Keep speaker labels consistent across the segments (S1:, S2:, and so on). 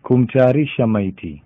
S1: Kumtayarisha maiti.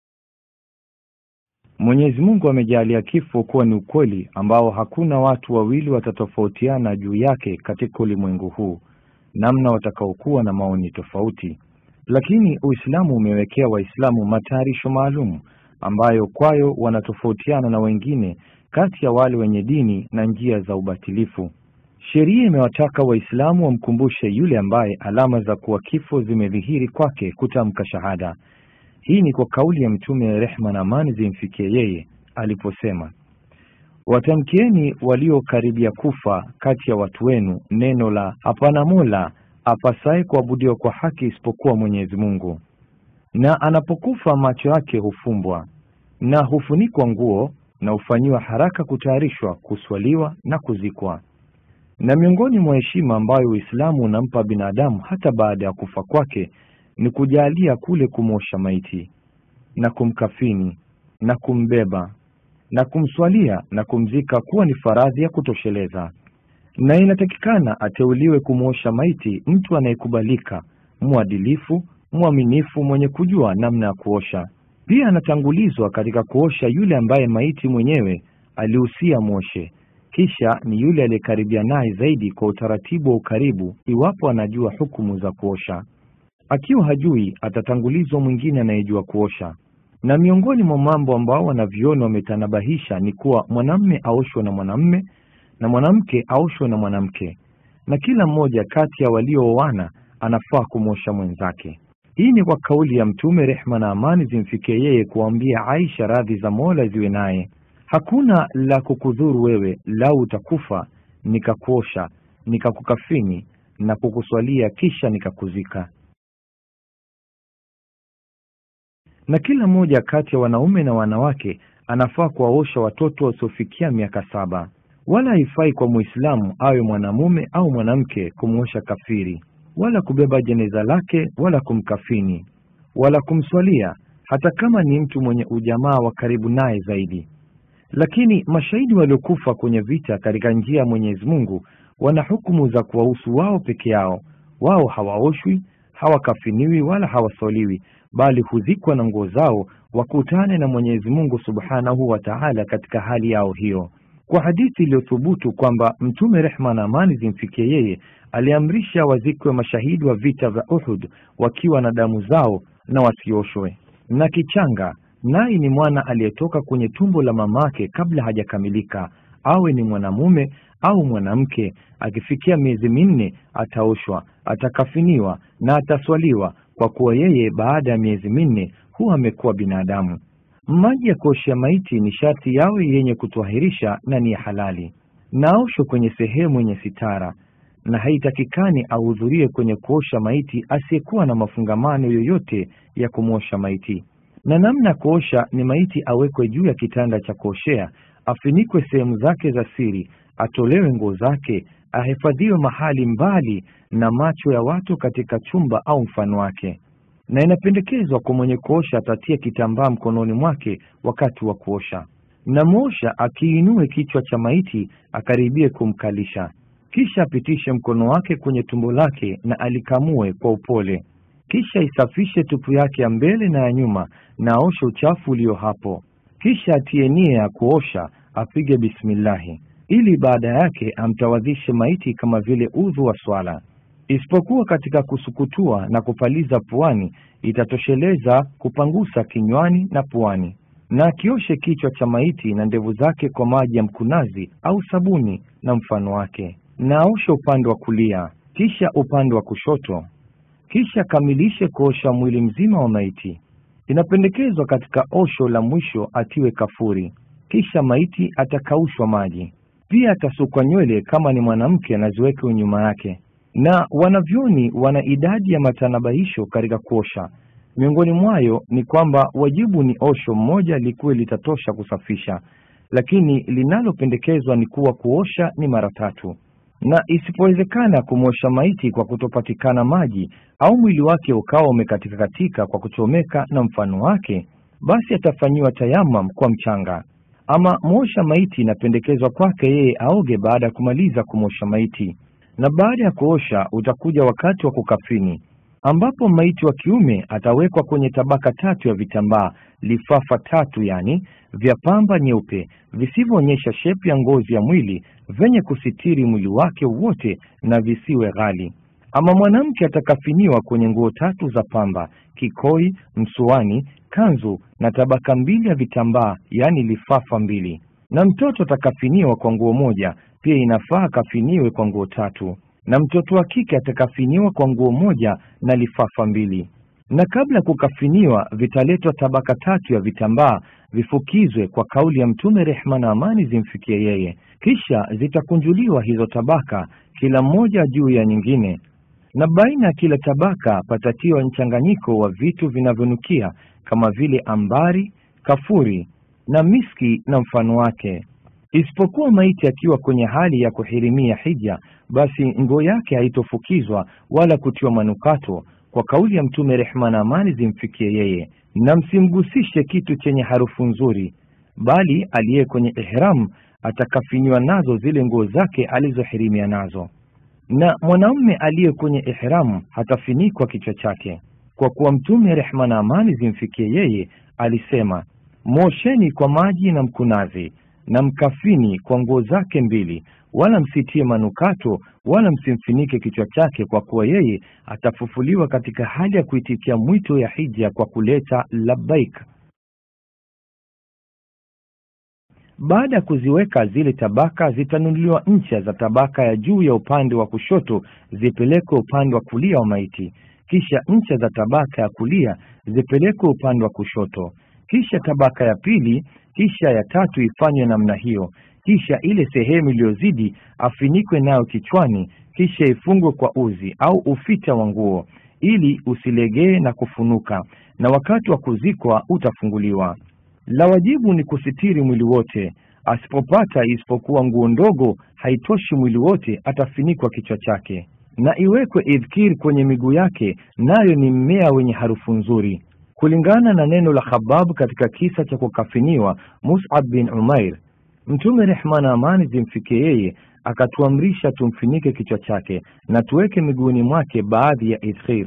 S1: Mwenyezi Mungu amejalia kifo kuwa ni ukweli ambao hakuna watu wawili watatofautiana juu yake katika ulimwengu huu, namna watakaokuwa na maoni tofauti. Lakini Uislamu umewekea Waislamu matayarisho maalum ambayo kwayo wanatofautiana na wengine kati ya wale wenye dini na njia za ubatilifu. Sheria imewataka Waislamu wamkumbushe yule ambaye alama za kuwa kifo zimedhihiri kwake kutamka shahada. Hii ni kwa kauli ya Mtume, rehma na amani zimfikie yeye, aliposema, watamkieni waliokaribia kufa kati ya watu wenu neno la hapana mola apasaye kuabudiwa kwa haki isipokuwa Mwenyezi Mungu, na anapokufa macho yake hufumbwa na hufunikwa nguo na hufanyiwa haraka kutayarishwa, kuswaliwa na kuzikwa. Na miongoni mwa heshima ambayo Uislamu unampa binadamu hata baada ya kufa kwake ni kujalia kule kumwosha maiti na kumkafini na kumbeba na kumswalia na kumzika kuwa ni faradhi ya kutosheleza, na inatakikana ateuliwe kumwosha maiti mtu anayekubalika, mwadilifu, mwaminifu, mwenye kujua namna ya kuosha. Pia anatangulizwa katika kuosha yule ambaye maiti mwenyewe alihusia mwoshe, kisha ni yule aliyekaribia naye zaidi kwa utaratibu wa ukaribu, iwapo anajua hukumu za kuosha. Akiwa hajui, atatangulizwa mwingine anayejua kuosha. Na miongoni mwa mambo ambao wanavyoni wametanabahisha ni kuwa mwanamme aoshwe na mwanamme na mwanamke aoshwe na mwanamke, na kila mmoja kati ya waliooana anafaa kumwosha mwenzake. Hii ni kwa kauli ya Mtume, rehma na amani zimfikie yeye, kuambia Aisha, radhi za Mola ziwe naye, hakuna la kukudhuru wewe, lau utakufa nikakuosha, nikakukafini na kukuswalia, kisha nikakuzika. Na kila mmoja kati ya wanaume na wanawake anafaa kuwaosha watoto wasiofikia miaka saba. Wala haifai kwa Muislamu awe mwanamume au mwanamke kumwosha kafiri, wala kubeba jeneza lake, wala kumkafini, wala kumswalia, hata kama ni mtu mwenye ujamaa wa karibu naye zaidi. Lakini mashahidi waliokufa kwenye vita katika njia ya Mwenyezi Mungu wana hukumu za kuwahusu wao peke yao. Wao hawaoshwi, hawakafiniwi, wala hawaswaliwi, bali huzikwa na nguo zao, wakutane na Mwenyezi Mungu Subhanahu wa Ta'ala katika hali yao hiyo. Kwa hadithi iliyothubutu kwamba Mtume, rehma na amani zimfikie yeye, aliamrisha wazikwe mashahidi wa vita vya Uhud wakiwa na damu zao na wasioshwe. Na kichanga naye ni mwana aliyetoka kwenye tumbo la mamake kabla hajakamilika, awe ni mwanamume au mwanamke, akifikia miezi minne ataoshwa, atakafiniwa na ataswaliwa, kwa kuwa yeye baada ya miezi minne huwa amekuwa binadamu. Maji ya kuoshea maiti ni sharti yawe yenye kutwahirisha na ni ya halali, na aoshwe kwenye sehemu yenye sitara, na haitakikani ahudhurie kwenye kuosha maiti asiyekuwa na mafungamano yoyote ya kumwosha maiti. Na namna ya kuosha ni maiti awekwe juu ya kitanda cha kuoshea, afinikwe sehemu zake za siri, atolewe nguo zake, ahifadhiwe mahali mbali na macho ya watu katika chumba au mfano wake na inapendekezwa kwa mwenye kuosha atatie kitambaa mkononi mwake wakati wa kuosha, na mwosha akiinue kichwa cha maiti akaribie kumkalisha, kisha apitishe mkono wake kwenye tumbo lake na alikamue kwa upole, kisha isafishe tupu yake ya mbele na ya nyuma na aoshe uchafu ulio hapo, kisha atie nia ya kuosha, apige bismillahi, ili baada yake amtawadhishe maiti kama vile udhu wa swala isipokuwa katika kusukutua na kupaliza puani, itatosheleza kupangusa kinywani na puani. Na akioshe kichwa cha maiti na ndevu zake kwa maji ya mkunazi au sabuni na mfano wake, na aoshe upande wa kulia, kisha upande wa kushoto, kisha akamilishe kuosha mwili mzima wa maiti. Inapendekezwa katika osho la mwisho atiwe kafuri, kisha maiti atakaushwa maji. Pia atasukwa nywele kama ni mwanamke, anaziweke nyuma yake na wanavyoni wana idadi ya matanabahisho katika kuosha. Miongoni mwayo ni kwamba wajibu ni osho mmoja likuwe litatosha kusafisha, lakini linalopendekezwa ni kuwa kuosha ni mara tatu, na isipowezekana kumwosha maiti kwa kutopatikana maji au mwili wake ukawa umekatika katika kwa kuchomeka na mfano wake, basi atafanyiwa tayamam kwa mchanga. Ama mwosha maiti inapendekezwa kwake yeye aoge baada ya kumaliza kumwosha maiti na baada ya kuosha utakuja wakati wa kukafini. ambapo maiti wa kiume atawekwa kwenye tabaka tatu ya vitambaa lifafa tatu, yani vya pamba nyeupe visivyoonyesha shepu ya ngozi ya mwili, vyenye kusitiri mwili wake wote na visiwe ghali. Ama mwanamke atakafiniwa kwenye nguo tatu za pamba, kikoi, msuani, kanzu na tabaka mbili ya vitambaa, yani lifafa mbili. Na mtoto atakafiniwa kwa nguo moja, pia inafaa akafiniwe kwa nguo tatu. Na mtoto wa kike atakafiniwa kwa nguo moja na lifafa mbili. Na kabla ya kukafiniwa, vitaletwa tabaka tatu ya vitambaa vifukizwe kwa kauli ya Mtume, rehma na amani zimfikie yeye. Kisha zitakunjuliwa hizo tabaka, kila mmoja juu ya nyingine na baina ya kila tabaka patatiwa mchanganyiko wa vitu vinavyonukia kama vile ambari, kafuri na miski na mfano wake. Isipokuwa maiti akiwa kwenye hali ya kuhirimia hija, basi nguo yake haitofukizwa wala kutiwa manukato, kwa kauli ya Mtume, rehma na amani zimfikie yeye, na msimgusishe kitu chenye harufu nzuri, bali aliye kwenye ihram atakafiniwa nazo zile nguo zake alizohirimia nazo na mwanamume aliye kwenye ihramu hatafinikwa kichwa chake, kwa kuwa Mtume rehma na amani zimfikie yeye alisema, mwosheni kwa maji na mkunazi na mkafini kwa nguo zake mbili, wala msitie manukato wala msimfinike kichwa chake, kwa kuwa yeye atafufuliwa katika hali ya kuitikia mwito ya hija kwa kuleta labbaik. Baada ya kuziweka zile tabaka, zitanunuliwa ncha za tabaka ya juu ya upande wa kushoto zipelekwe upande wa kulia wa maiti, kisha ncha za tabaka ya kulia zipelekwe upande wa kushoto, kisha tabaka ya pili, kisha ya tatu ifanywe namna hiyo, kisha ile sehemu iliyozidi afinikwe nayo kichwani, kisha ifungwe kwa uzi au ufita wa nguo ili usilegee na kufunuka, na wakati wa kuzikwa utafunguliwa. La wajibu ni kusitiri mwili wote. Asipopata isipokuwa nguo ndogo haitoshi mwili wote, atafinikwa kichwa chake, na iwekwe idhkir kwenye miguu yake, nayo ni mmea wenye harufu nzuri, kulingana na neno la Khabab katika kisa cha kukafiniwa Mus'ab bin Umair. Mtume rehma na amani zimfikie yeye akatuamrisha tumfinike kichwa chake na tuweke miguuni mwake baadhi ya idhkir.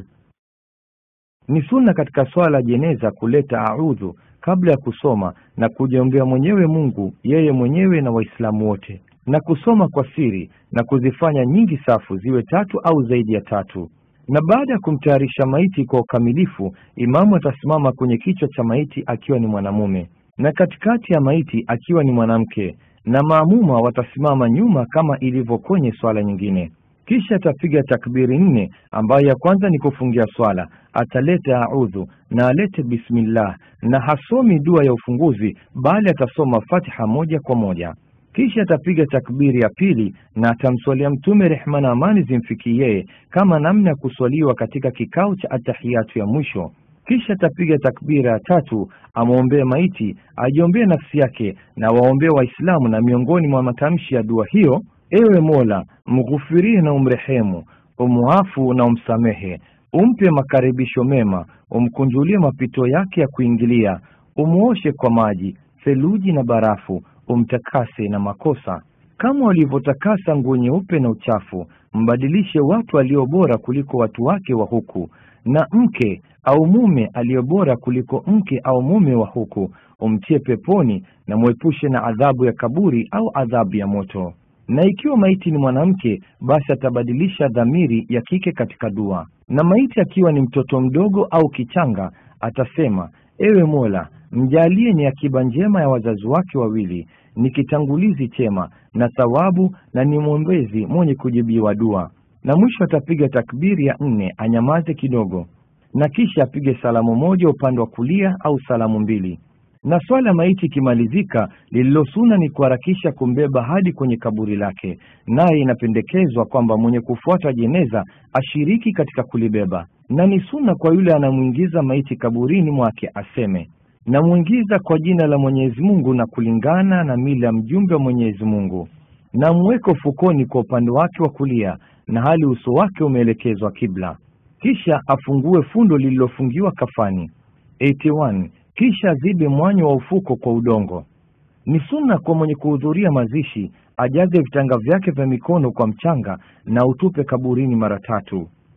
S1: Ni sunna katika swala la jeneza kuleta audhu kabla ya kusoma na kujiombea mwenyewe Mungu yeye mwenyewe na Waislamu wote, na kusoma kwa siri na kuzifanya nyingi safu ziwe tatu au zaidi ya tatu. Na baada ya kumtayarisha maiti kwa ukamilifu, imamu atasimama kwenye kichwa cha maiti akiwa ni mwanamume na katikati ya maiti akiwa ni mwanamke, na maamuma watasimama nyuma kama ilivyo kwenye swala nyingine. Kisha atapiga takbiri nne, ambayo ya kwanza ni kufungia swala, ataleta audhu na alete bismillah, na hasomi dua ya ufunguzi, bali atasoma Fatiha moja kwa moja. Kisha atapiga takbiri ya pili na atamswalia Mtume, rehma na amani zimfikie yeye, kama namna ya kuswaliwa katika kikao cha atahiyatu ya mwisho. Kisha atapiga takbira ya tatu, amwombee maiti, ajiombee nafsi yake na waombee Waislamu, na miongoni mwa matamshi ya dua hiyo Ewe Mola, mghufirie na umrehemu, umuafu na umsamehe, umpe makaribisho mema, umkunjulie mapito yake ya kuingilia, umuoshe kwa maji, theluji na barafu, umtakase na makosa, kama walivyotakasa nguo nyeupe na uchafu. Mbadilishe watu walio bora kuliko watu wake wa huku, na mke au mume aliyo bora kuliko mke au mume wa huku, umtie peponi, na mwepushe na adhabu ya kaburi au adhabu ya moto na ikiwa maiti ni mwanamke basi atabadilisha dhamiri ya kike katika dua. Na maiti akiwa ni mtoto mdogo au kichanga atasema: ewe Mola, mjalie ni akiba njema ya wazazi wake wawili, ni kitangulizi chema na thawabu, na ni mwombezi mwenye kujibiwa dua. Na mwisho atapiga takbiri ya nne, anyamaze kidogo, na kisha apige salamu moja upande wa kulia au salamu mbili na swala ya maiti ikimalizika, lililosuna ni kuharakisha kumbeba hadi kwenye kaburi lake, naye inapendekezwa kwamba mwenye kufuata jeneza ashiriki katika kulibeba, na ni suna kwa yule anamwingiza maiti kaburini mwake aseme, namwingiza kwa jina la Mwenyezi Mungu na kulingana na mila ya mjumbe wa Mwenyezi Mungu, na mweke ufukoni kwa upande wake wa kulia, na hali uso wake umeelekezwa kibla, kisha afungue fundo lililofungiwa kafani. 81 kisha azibe mwanya wa ufuko kwa udongo. Ni sunna kwa mwenye kuhudhuria mazishi ajaze vitanga vyake vya mikono kwa mchanga na utupe kaburini mara tatu.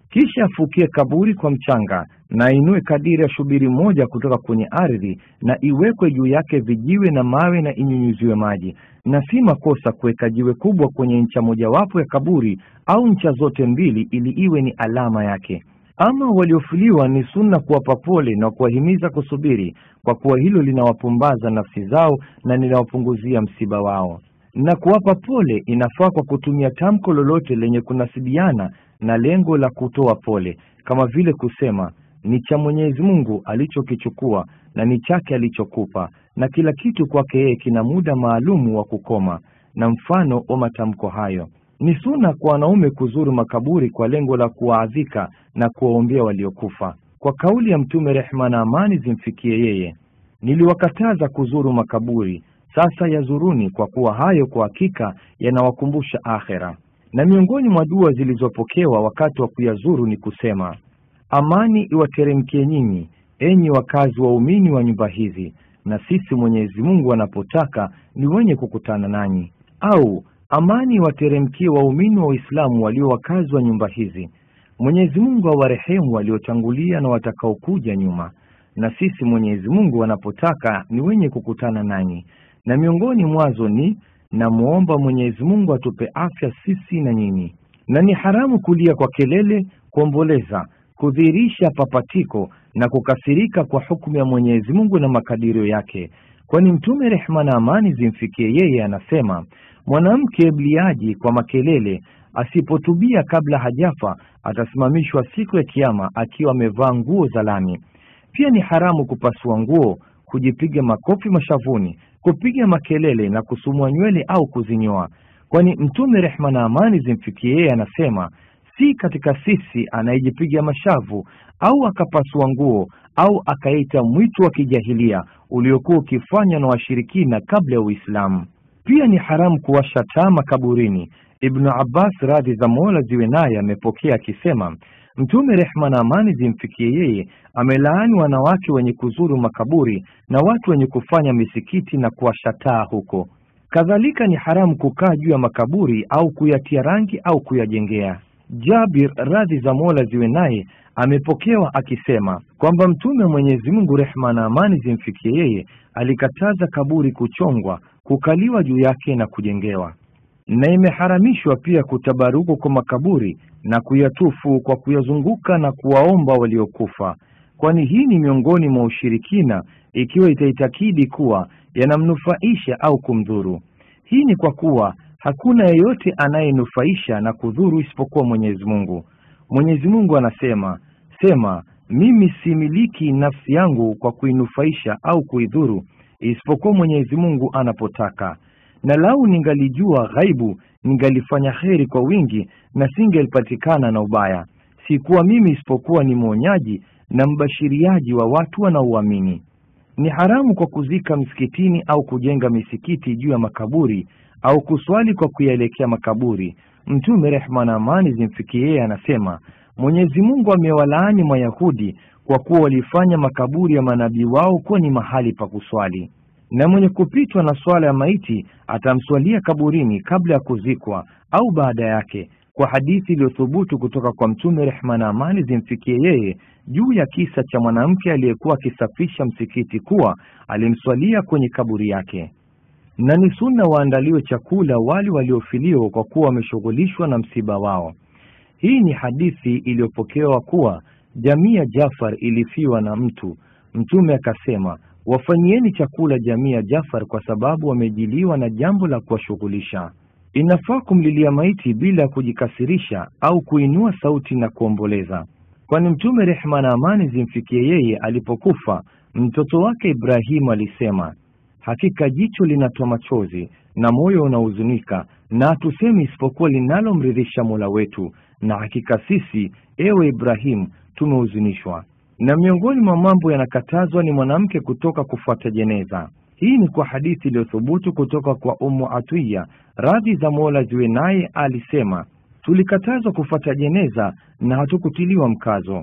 S1: kisha afukie kaburi kwa mchanga na ainue kadiri ya shubiri moja kutoka kwenye ardhi na iwekwe juu yake vijiwe na mawe na inyunyuziwe maji na si makosa kuweka jiwe kubwa kwenye ncha mojawapo ya kaburi au ncha zote mbili ili iwe ni alama yake ama waliofuliwa ni sunna kuwapa pole na kuwahimiza kusubiri kwa kuwa hilo linawapumbaza nafsi zao na linawapunguzia msiba wao na kuwapa pole inafaa kwa kutumia tamko lolote lenye kunasibiana na lengo la kutoa pole kama vile kusema ni cha mwenyezi mungu alichokichukua na ni chake alichokupa na kila kitu kwake yeye kina muda maalumu wa kukoma na mfano wa matamko hayo ni suna kwa wanaume kuzuru makaburi kwa lengo la kuwaadhika na kuwaombea waliokufa kwa kauli ya mtume rehma na amani zimfikie yeye niliwakataza kuzuru makaburi sasa yazuruni kwa kuwa hayo kwa hakika yanawakumbusha akhera na miongoni mwa dua zilizopokewa wakati wa kuyazuru ni kusema amani iwateremkie nyinyi enyi wakazi waumini wa nyumba hizi na sisi mwenyezi mungu anapotaka ni wenye kukutana nanyi au amani iwateremkie waumini wa uislamu walio wakazi wa nyumba hizi mwenyezi mungu awarehemu waliotangulia na watakaokuja nyuma na sisi mwenyezi mungu anapotaka ni wenye kukutana nanyi na miongoni mwazo ni namwomba mwenyezi mungu atupe afya sisi na nyinyi na ni haramu kulia kwa kelele kuomboleza kudhihirisha papatiko na kukasirika kwa hukumu ya mwenyezi mungu na makadirio yake kwani mtume rehma na amani zimfikie yeye anasema mwanamke mliaji kwa makelele asipotubia kabla hajafa atasimamishwa siku ya kiama akiwa amevaa nguo za lami pia ni haramu kupasua nguo kujipiga makofi mashavuni kupiga makelele na kusumua nywele au kuzinyoa kwani mtume rehma na amani zimfikie yeye anasema si katika sisi anayejipiga mashavu au akapasua nguo au akaita mwito wa kijahilia uliokuwa ukifanywa na washirikina kabla ya uislamu pia ni haramu kuwasha taa makaburini ibnu abbas radhi za mola ziwe naye amepokea akisema mtume rehma na amani zimfikie yeye amelaani wanawake wenye kuzuru makaburi na watu wenye kufanya misikiti na kuwasha taa huko kadhalika ni haramu kukaa juu ya makaburi au kuyatia rangi au kuyajengea jabir radhi za mola ziwe naye amepokewa akisema kwamba mtume wa mwenyezi mungu rehma na amani zimfikie yeye alikataza kaburi kuchongwa kukaliwa juu yake na kujengewa na imeharamishwa pia kutabaruku kwa makaburi na kuyatufu kwa kuyazunguka na kuwaomba waliokufa kwani hii ni miongoni mwa ushirikina ikiwa itaitakidi kuwa yanamnufaisha au kumdhuru hii ni kwa kuwa hakuna yeyote anayenufaisha na kudhuru isipokuwa mwenyezi mungu mwenyezi mungu anasema sema mimi similiki nafsi yangu kwa kuinufaisha au kuidhuru isipokuwa mwenyezi mungu anapotaka na lau ningalijua ghaibu ningalifanya kheri kwa wingi na singelipatikana na ubaya sikuwa mimi isipokuwa ni mwonyaji na mbashiriaji wa watu wanaouamini ni haramu kwa kuzika msikitini au kujenga misikiti juu ya makaburi au kuswali kwa kuyaelekea makaburi mtume rehma na amani zimfikie yeye anasema mwenyezi mungu amewalaani mayahudi kwa kuwa walifanya makaburi ya manabii wao kuwa ni mahali pa kuswali na mwenye kupitwa na swala ya maiti atamswalia kaburini kabla ya kuzikwa au baada yake kwa hadithi iliyothubutu kutoka kwa mtume rehma na amani zimfikie yeye juu ya kisa cha mwanamke aliyekuwa akisafisha msikiti kuwa alimswalia kwenye kaburi yake na ni sunna waandaliwe chakula wale waliofiliwa kwa kuwa wameshughulishwa na msiba wao hii ni hadithi iliyopokewa kuwa jamii ya jafar ilifiwa na mtu mtume akasema wafanyieni chakula jamii ya jafar kwa sababu wamejiliwa na jambo la kuwashughulisha inafaa kumlilia maiti bila ya kujikasirisha au kuinua sauti na kuomboleza kwani mtume rehma na amani zimfikie yeye alipokufa mtoto wake ibrahimu alisema hakika jicho linatoa machozi na moyo unahuzunika na hatusemi isipokuwa linalomridhisha mola wetu na hakika sisi ewe ibrahimu tumehuzunishwa na miongoni mwa mambo yanakatazwa ni mwanamke kutoka kufuata jeneza hii ni kwa hadithi iliyothubutu kutoka kwa umu atiya radhi za mola ziwe naye alisema tulikatazwa kufuata jeneza na hatukutiliwa mkazo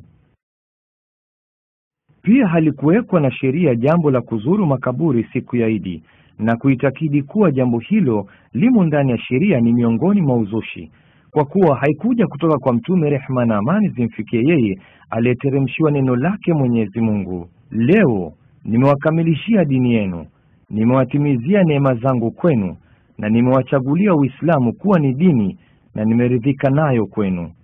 S1: pia halikuwekwa na sheria jambo la kuzuru makaburi siku ya idi na kuitakidi kuwa jambo hilo limo ndani ya sheria ni miongoni mwa uzushi kwa kuwa haikuja kutoka kwa mtume rehma na amani zimfikie yeye aliyeteremshiwa neno lake Mwenyezi Mungu. Leo nimewakamilishia dini yenu, nimewatimizia neema zangu kwenu, na nimewachagulia Uislamu kuwa ni dini na nimeridhika nayo kwenu.